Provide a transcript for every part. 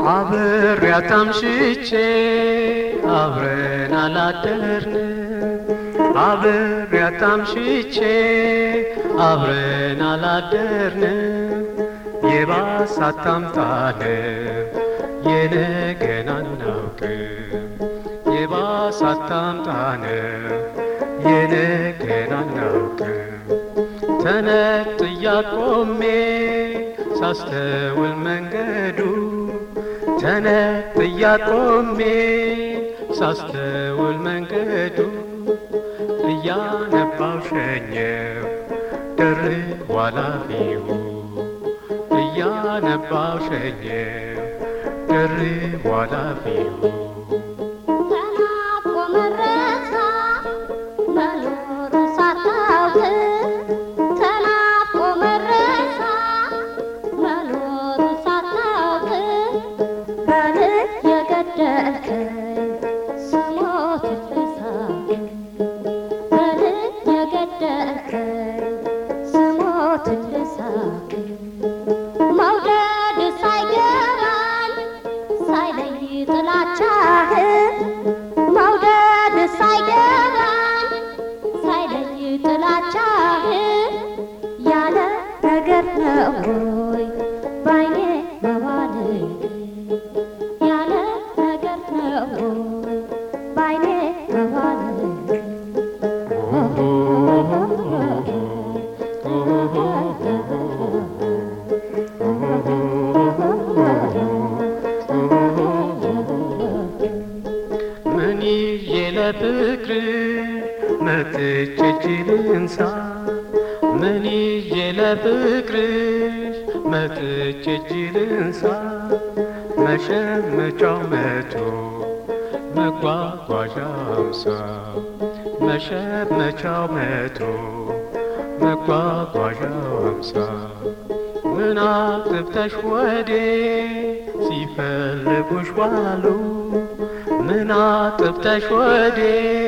አብሬያት አምሽቼ አብረን አላደርንም አብሬያት አምሽቼ አብረን አላደርንም የባሰ አታምጣንም የነገን አናውቅም የባሰ አታምጣንም የነገን አናውቅም ተነጥያ ቆሜ ሳስተውል መንገዱ ተነጥያ ቆሜ ሳስተውል መንገዱ እያነባው ሸኘው ደርብ ኃላፊው እያነባው ሸኘው ደርብ ኃላፊው ተናፍቆ መረሳ መኖሩ ሳታውቅ ተናፍቆ መረሳ መኖሩ ሳታውቅ በልህ የገደልከኝ ስሞት ልሳቅ በልህ የገደልከኝ ስሞት ልሳቅ መውደድ ሳይገባኝ ሳይለይ ጥላቻህን መውደድ ሳይገባኝ ሳይለይ ጥላቻህን ያለ ነገር ነው ወይ ባይኔ መዋል ያለ ነገር ነው ወይ ባይኔ መዋል ምን ይዤ ለፍቅር መጥቼ እጅ ልንሳ ምን ይዤ ለፍቅርሽ መጥቼ እጅ ልንሳ መሸመጫው መቶ መጓጓዣ አምሳ መሸመቻው መቶ መጓጓዣ አምሳ ምን አጥፍተሽ ወዴ ሲፈልጉሽ ዋሉ ምን አጥፍተሽ ወዴ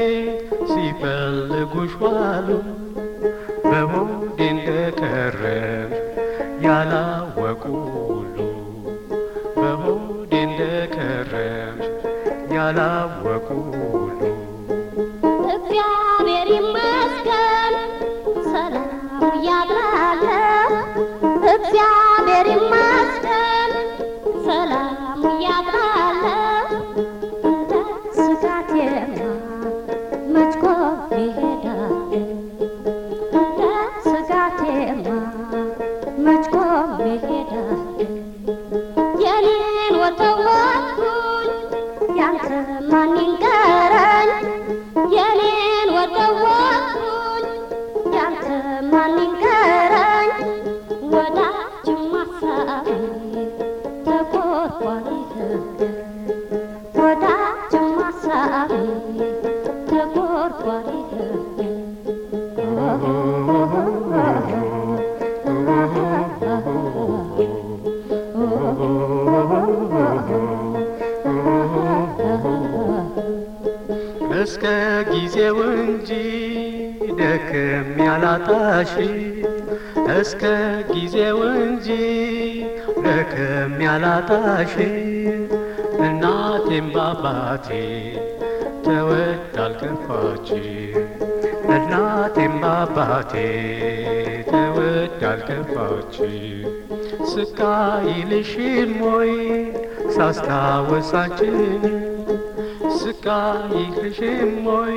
ሲፈልጉሽ ዋሉ በሆዴ እንደከረምሽ ያላወቁ ሁሉ በሆዴ እንደከረምሽ ያላወቁ ሁሉ እግዚአብሔር ይመስገን ሰላም እያድራለሁ እግዚአብሔር ይመስገን ሰላም እያድራለሁ እንደ ስጋቴማ መች ቆሜ እሄዳለሁ እንደ ስጋቴማ መች ቆሜ እሄዳለሁ የኔን ወተወትኩኝ ያንተ ማን ይንገረኝ የኔን ወተወትኩኝ ያንተ ማን ይንገረኝ ወዳጅም አሳቢ ተቆርቋሪ ህግ ወዳጅም አሳቢ ተቆርቋሪ ህግ እስከ ጊዜው እንጂ ደክም ያላጣሽ እስከ ጊዜው እንጂ ደክም ያላጣሽ እናቴም ባባቴ ተወድ አልከፋች እናቴም ባባቴ ተወድ አልከፋች ስቃይልሽም ወይ ሳስታወሳችን ስቃይልሽም ወይ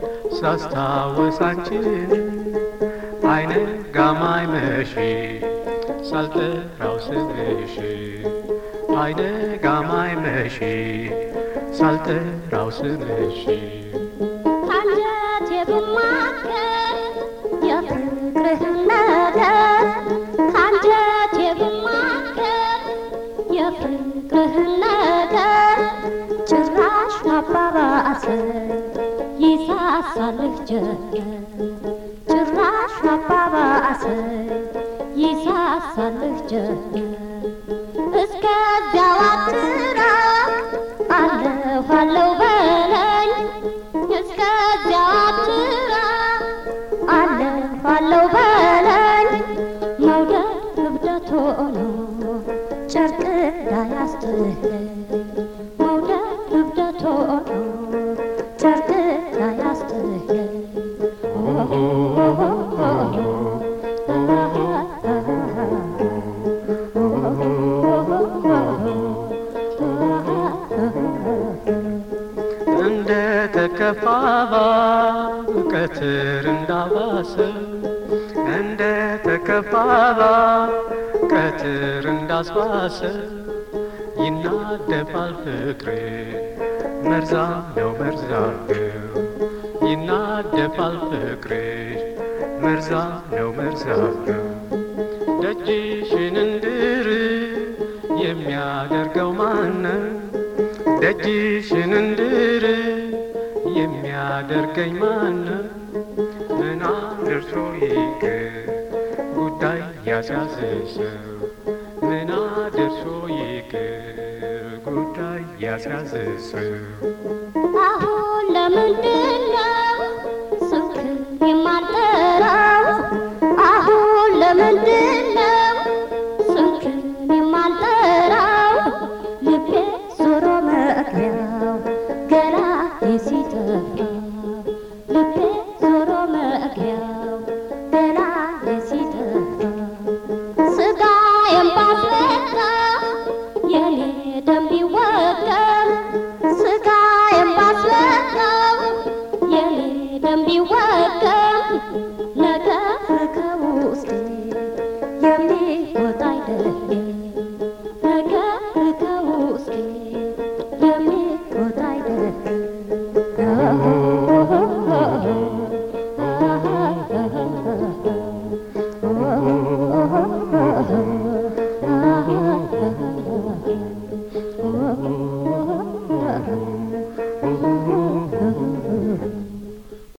ሳስታወሳችን አይነ ጋማይ መሺ ሳልጠራው ስምሽ አይነ ጋማይ መሺ ሳልጠራው ስምሽ አንጀቴ ብማከር የፍቅርህን ነገር አንጀቴ ብማከር የፍቅርህን ነገር ጭራሽ አባባሰ ይሳሳልህ ጀመር ጭራሽ አባባሰ ይሳሳልህ ጀመር እስከዚያው አትራቅ አለሁ አለሁ በለኝ እስከዚያው አትራቅ አለሁ አለሁ በለኝ መውደድ እብደት ሆኖ ጨርቅ እንዳያስጥለኝ ሰው እንደ ተከፋባ ቀትር እንዳስባሰ ይናደፋል ፍቅሬ መርዛም ነው መርዛም ነው ይናደፋል ፍቅሬ መርዛም ነው መርዛም ነው ደጅሽን እንድር የሚያደርገው ማነው? ደጅሽን እንድር የሚያደርገኝ ማነው? ምን አድርሶ ይቅር ጉዳይ ያስያዝሰው ምን አድርሶ ይቅር ጉዳይ ያስያዝሰው አሁን ለምንድን